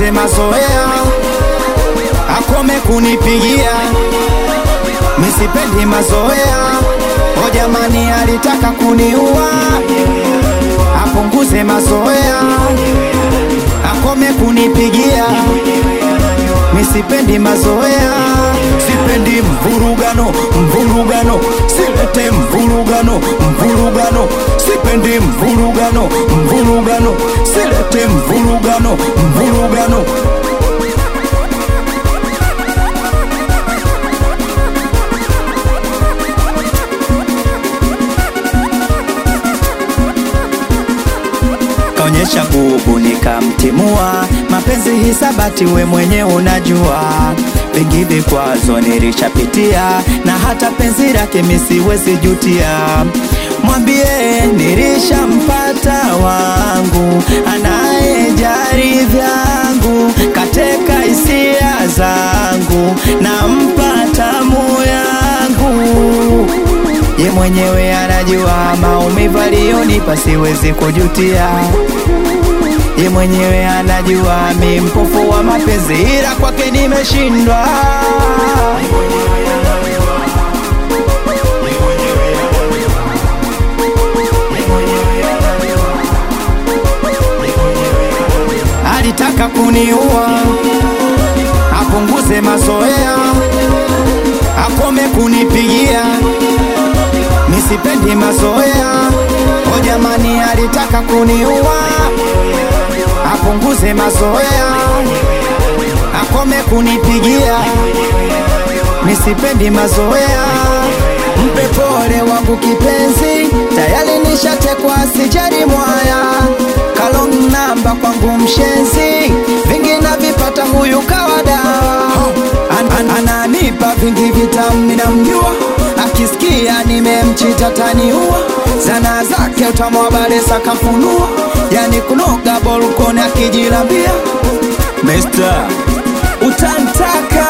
apunguze mazoea, akome kunipigia, misipendi mazoea. O jamani, alitaka kuniua, apunguze mazoea, akome kunipigia, misipendi mazoea, sipendi mvurugano, mvurugano, silete mvurugano, mvurugano, sipendi mvurugano, mvurugano, silete mvurugano, mvurugano. kaonyesha bubu nikamtimua, mapenzi hisabati, we mwenye unajua vingi vikwazo nilishapitia, na hata penzi lake misiwezi jutia. Mwambie nilishampata wangu anayejari vyangu, kateka hisia zangu, nampa tamu yangu ye mwenyewe anajua maumivu aliyonipa siwezi kujutia. Ye mwenyewe anajua mi mpofu wa mapenzi, ila kwake nimeshindwa. Alitaka kuniua, apunguze mazoea, akome kunipigia misipendi mazoea. O jamani, alitaka kuniua, apunguze mazoea, akome kunipigia, misipendi mazoea. Mpe pole wangu kipenzi, tayari nishatekwa, sijali mwaya kalong namba kwangu mshenzi, vingi navipata huyu kawada an, an, ananipa vingi vitamu, ninamjua akisikia nimemchita taniua, zana zake utamwabale sakafunua, yani kunoga bolkoni akijilambia Mister utantaka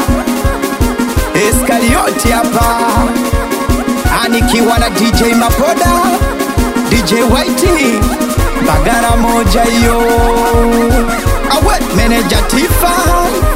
Eskarioti hapa anikiwa na DJ Mapoda, DJ Whitey, bagara moja hiyo awe meneja Tifa